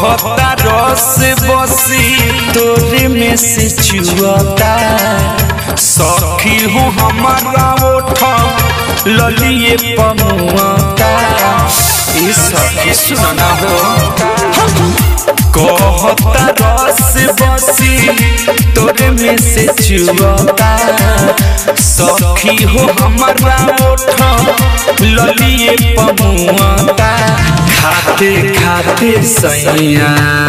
कहता रस बसी तोरे में से चुअता सखी हो हमारा ओठ ललिए पमुआता ई सखी सुनना हो कहता रस बसी तोरे में से चुअता सखी हो हमारा ओठ ललिए पमुआता खाते खाते सैया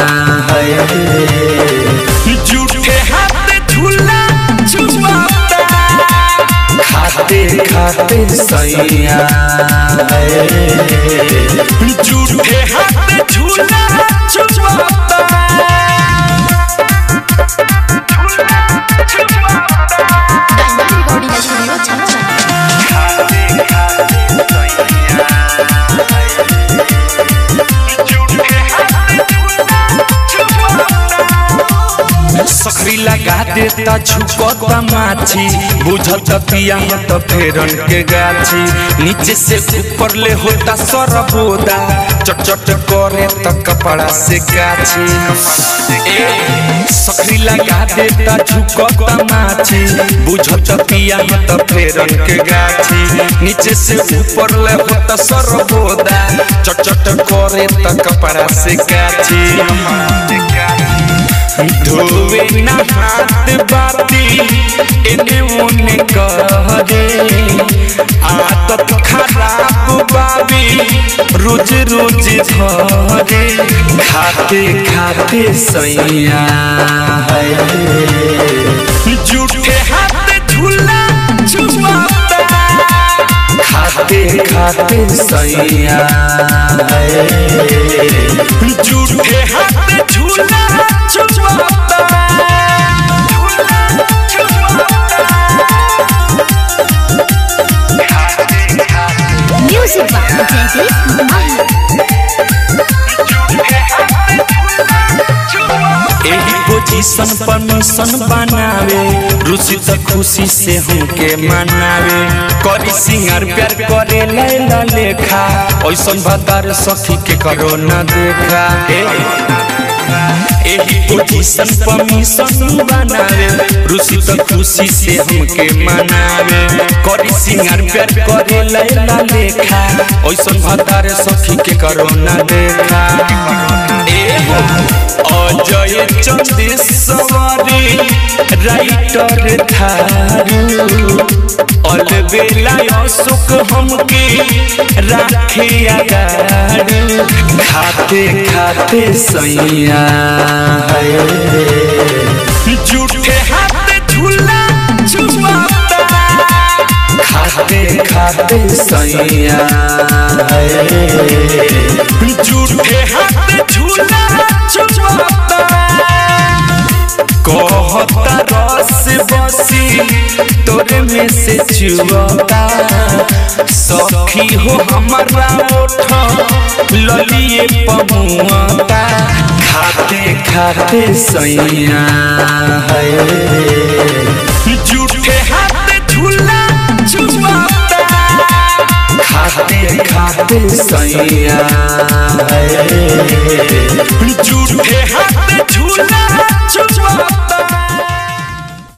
जूठे हाथ झूला झुमाता खाते खाते सैया जूठे हाथ झूला झुमाता डायमंड रिकॉर्डिंग स्टूडियो छाछा सकरी लगा देता झुकता माछी बुझत पिया त फेरन के गाछी नीचे से ऊपर ले होता सरबोदा चट चट करे त कपड़ा से गाछी ए सकरी लगा देता झुकता माछी बुझत पिया त फेरन के गाछी नीचे से ऊपर ले होता सरबोदा चट चट करे त कपड़ा से गाछी धोवे ना हाथ बाती एने ओने करे आदत खराब बाबी रोज रोज धरे खाते खाते सैया जूठे हाथ झूला झुमाता खाते खाते सैया जूठे हाथ झूला झुमाता म्यूजिक बाय जयदीप माही एही पोजीशन पर मिशन बनावे रुचि त खुशी से हमके मनावे करी सिंगार प्यार करे लैला लेखा ऐसन भतार सखी के करो न देखा ए, एही पोजीशन पर मिशन बनावे रुचि त खुशी से हमके मनावे करी सिंगार प्यार करे लैला लेखा ऐसन भतार सखी के करो न देखा ए हो अजय चंदेश्वरी राइटर थारू अलबेला अशोक हमके राखे अगारू खाते खाते सैया जूठे हाथ झूला झुमाता खाते खाते सैया जूठे हाथ झूला झुमाता कहता रस बसी तोरे में से चुअता सखी हो हमारा ओठ ललिए पमुआता खाते खाते सैया जूठे हाथ झूला झुमाता खाते खाते सैया